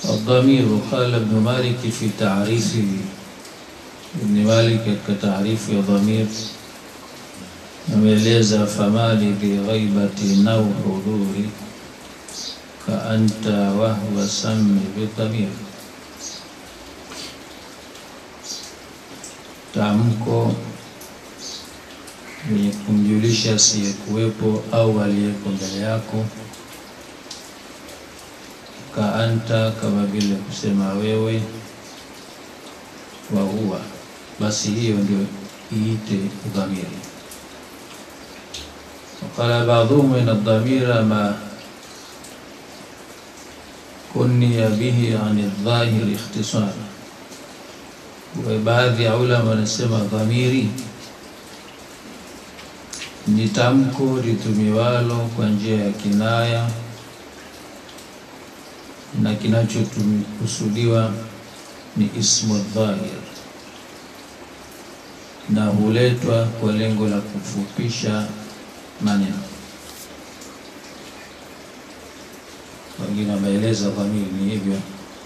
الضمير قال ابن مالك في تعريفه ابن مالك كتعريف ضمير ameeleza famali bighaibati au hudhuri kaanta wahwa sami bidhamir, tamko lenye kumjulisha asiyekuwepo au aliyeko mbele yako. Kaanta, kama vile kusema wewe, wa huwa, basi hiyo ndio iite dhamiri. وقال بعضهم إن الضمير ما كني به عن الظاهر اختصارا وبعض ya ulama wanasema dhamiri ni tamko litumiwalo kwa njia ya kinaya na kinachokusudiwa ni ismu dhahir na huletwa kwa lengo la kufupisha maneno. Wengine wameeleza dhamiri ni hivyo.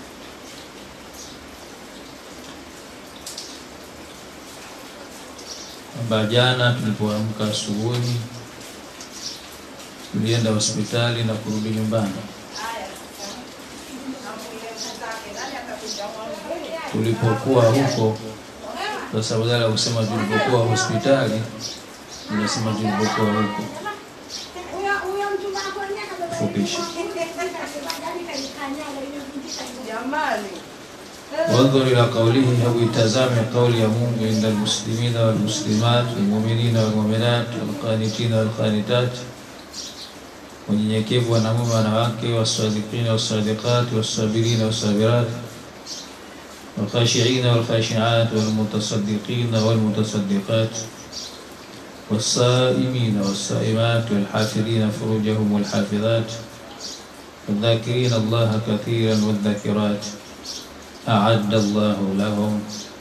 Kwamba jana tulipoamka asubuhi tulienda hospitali na kurudi nyumbani. Tulipokuwa huko, sasa badala ya kusema tulipokuwa hospitali, tunasema tulipokuwa huko. Fupisha. Wandhur ila qawlihi, hebu itazame kauli ya Mungu, inda almuslimina walmuslimat walmuminina walmuminat walqanitina walqanitat, wanyenyekevu wanamume wanawake, wasadikina wasadiqat wasabirina wasabirat والخاشعين والخاشعات والمتصدقين والمتصدقات والصائمين والصائمات والحافظين فروجهم والحافظات والذاكرين الله كثيرا والذاكرات أعد الله لهم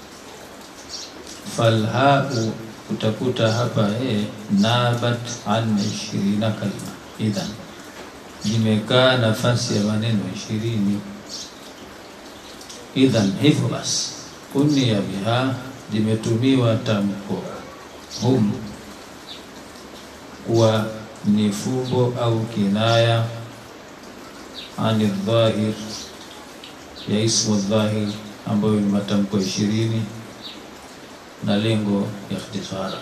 فالهاء utakuta hapa eh, nabat an ishirina kalima, idhan zimekaa nafasi ya maneno ishirini. Idhan, hivyo basi, kunia biha, zimetumiwa tamko hum kuwa ni fumbo au kinaya ani dhahir ya ismu dhahir ambayo ni matamko ishirini na lengo ya ikhtisara.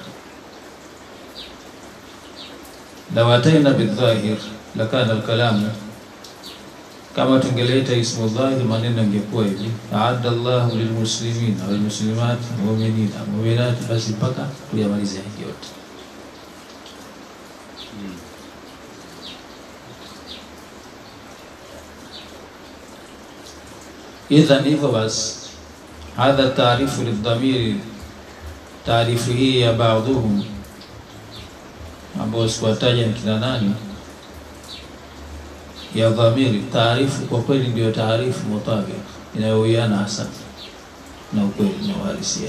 Law ataina bidhahir lakana alkalamu, kama tungeleta ismu dhahir maneno yangekuwa hivi aadda Allahu lilmuslimina walmuslimat muminina muminat, basi mpaka tuyamalize yote. Idhan, hivyo basi, hadha taarifu lidhamiri, taarifu hii ya baadhuhum ambao sikuwataja ni kina nani, ya dhamiri. Taarifu kwa kweli ndiyo taarifu mutabik, inayowiana hasa na ukweli na uhalisia.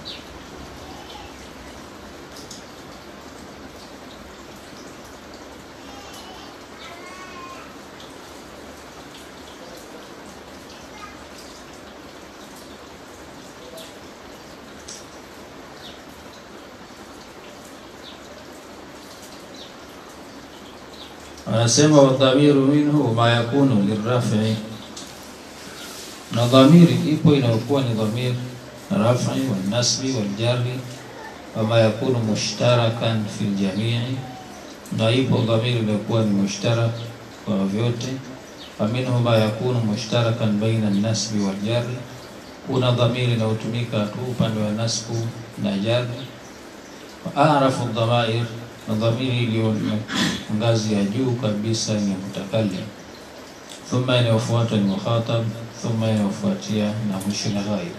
Anasema wadhamiru minhu ma yakunu lirafi, na dhamiri ipo inayokuwa ni dhamir rafi walnasbi waljari, wama yakunu mushtarakan fi ljamii, na ipo dhamiri inayokuwa ni mushtarak kwa vyote. Faminhu ma yakunu mushtarakan baina nasbi waljari, kuna dhamiri inayotumika tu upande wa nasbu na jari. Arafu dhamair na dhamiri iliyo ngazi ya juu kabisa ni mutakallim, thumma inayofuata ni mukhatab, thumma inayofuatia na mwisho na ghaib.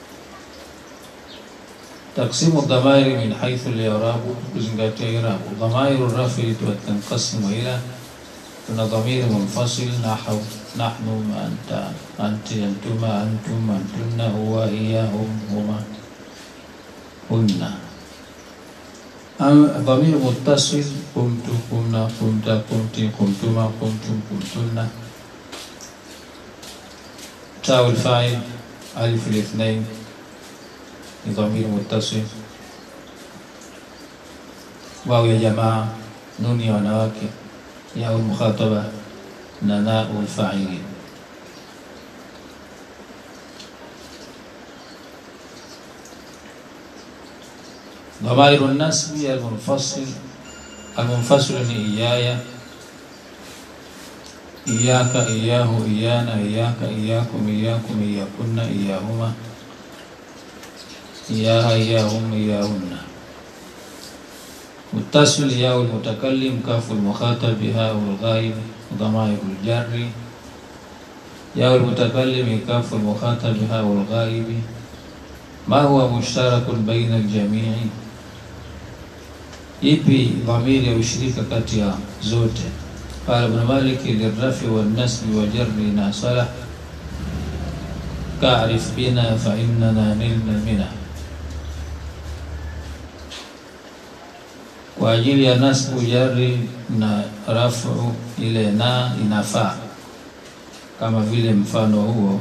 Taksimu dhamairi min haithu al-i'rabu, kuzingatia irabu. Dhamairu rafi tanqasimu ila, tuna dhamiri munfasil nahwu nahnu, anta, anti, antuma, antum, antunna, huwa, hiya, hum, huma, hunna dhamir muttasil kuntu, kunna, kunta, kunti, kuntuma, kuntum, kuntunna. tau alfa'il alif lithnain ni dhamiri muttasil wao ya jamaa nuni ya wanawake yao mukhataba na nau alfa'ilin ضمائر النسب المنفصل المنفصل ni iyaya iyaka iyahu iyana iyaka iyakum iyakum iyakunna iyahuma iyaha iyahum iyahunna متصل ياء المتكلم كاف المخاطب هاء الغائب ضمائر الجر ياء المتكلم كاف المخاطب هاء الغائب ما هو مشترك بين الجميع ipi dhamiri ya ushirika kati ya zote qala ibn malik lirrafi walnasbi wajarri nasala ka'rif bina fa innana nilna mina kwa ajili ya nasbu jarri na rafu ile na inafaa kama vile mfano huo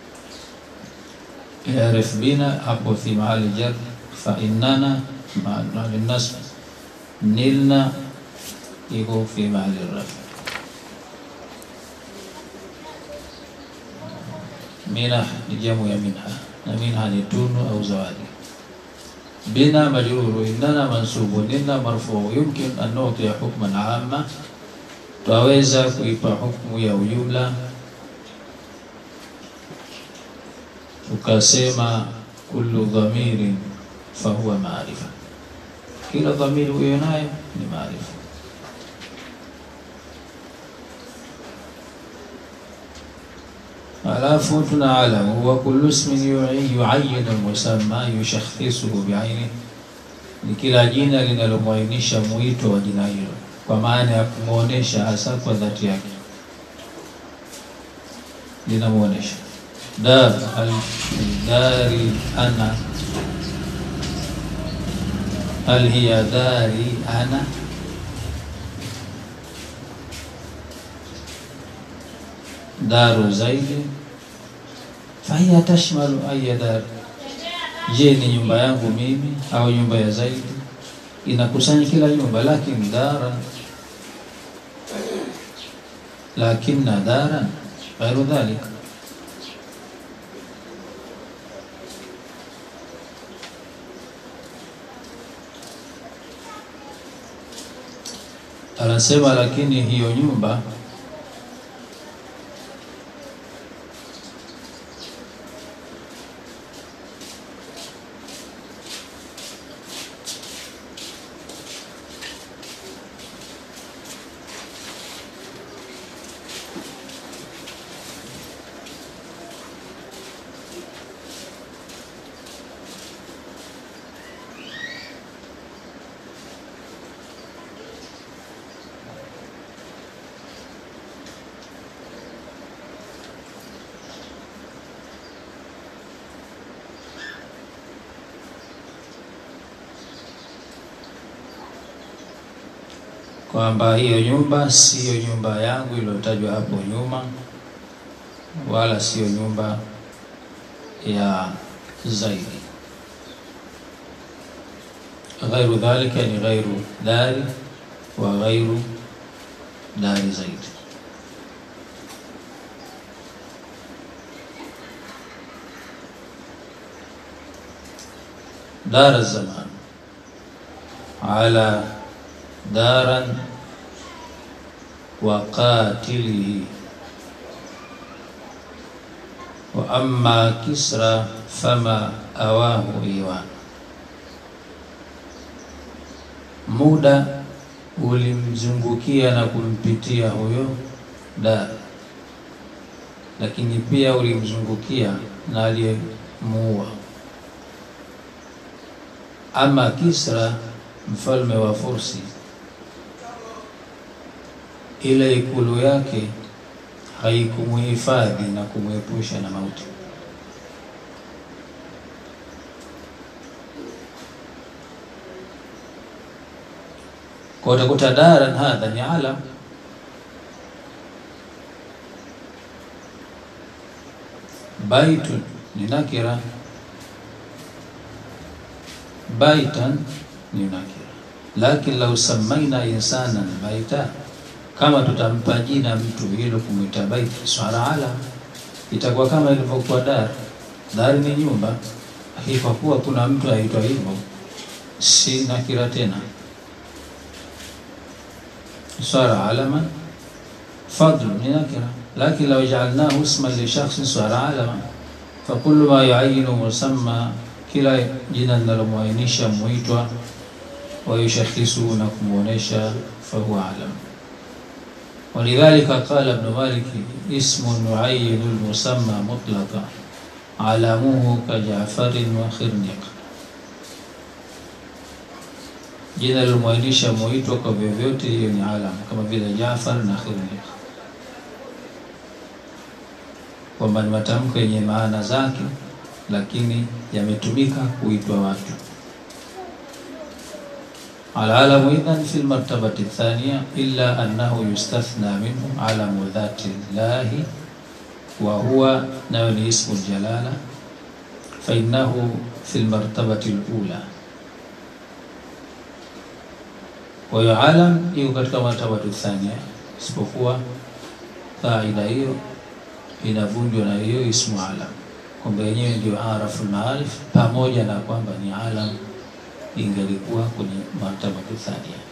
yarif bina hapo fi mahali jar fa innana maana nasb nilna iko fi mahali rafi minah ni jamu ya minha na minha ni tunu au zawadi bina majruru innana mansubu nilna marfuu yumkin an nu'tiya hukman amma twaweza kuipa hukmu ya ujumla tukasema kullu dhamirin fahuwa maarifa kila dhamiri huyo nayo ni maarifa alafu tuna alamu huwa kullu ismin yuayinu almusamma yushakhisuhu biaini ni kila jina linalomwainisha mwito wa jina hilo kwa maana ya kumwonyesha hasa kwa dhati yake linamwonyesha dar aldari ana hal hiya dari ana daru zaidi fahiya tashmalu aya dar je ni nyumba yangu mimi au nyumba ya zaidi inakusanya kila nyumba lakini dara lakinna daran ghairu dhalika anasema lakini hiyo nyumba kwamba hiyo nyumba siyo nyumba yangu iliyotajwa hapo nyuma, wala siyo nyumba ya zaidi. Ghairu dhalika ni ghairu dari wa ghairu dari zaidi. Dar zaman ala daran wa qatilihi wa amma Kisra fama awahu iwan, muda ulimzungukia na kumpitia huyo Dar, lakini pia ulimzungukia na aliyemuua. Ama Kisra mfalme wa Fursi, ile ikulu yake haikumuhifadhi na kumwepusha na mauti. Kwa utakuta daran hadha ni alam baitun ni nakira, baitan ni nakira. Lakin lau samaina insanan baita, kama tutampa jina mtu hilo kumwita baiti, swala ala, itakuwa kama ilivyokuwa dar. Dar ni nyumba, lakini kwa kuwa kuna mtu aitwa hivyo, si nakira tena. Swala alama fadlu ni nakira, lakin lau jaalnahu isman li shakhsin swala alama fakulu ma yuayinu musamma, kila jina linalomwainisha muitwa wayushakhisu na kumwonesha fahuwa alam. Walidhalika qala Ibn Malik ismun yuayinu lmusamma mutlaqa alamuhu ka Jafarin wa Khirniq, jina lilomwainisha muitwa kwa vyovyote, hiyo ni alam, kama vile Jafar na Khirniq, kwamba ni matamko yenye maana zake, lakini yametumika kuitwa watu. Alalamu idhan fi lmartabati thaniya illa annahu yustathna minhu alamu dhati llahi wa huwa nayo ni ismu ljalala fainnahu fi lmartabati lula. Kwa hiyo alam iko katika martabatu thania, isipokuwa kaida hiyo inavunjwa na hiyo ismu alam, kwamba yenyewe ndio arafu lmaarif, pamoja na kwamba ni alam ingelikuwa kwenye martabatu thania.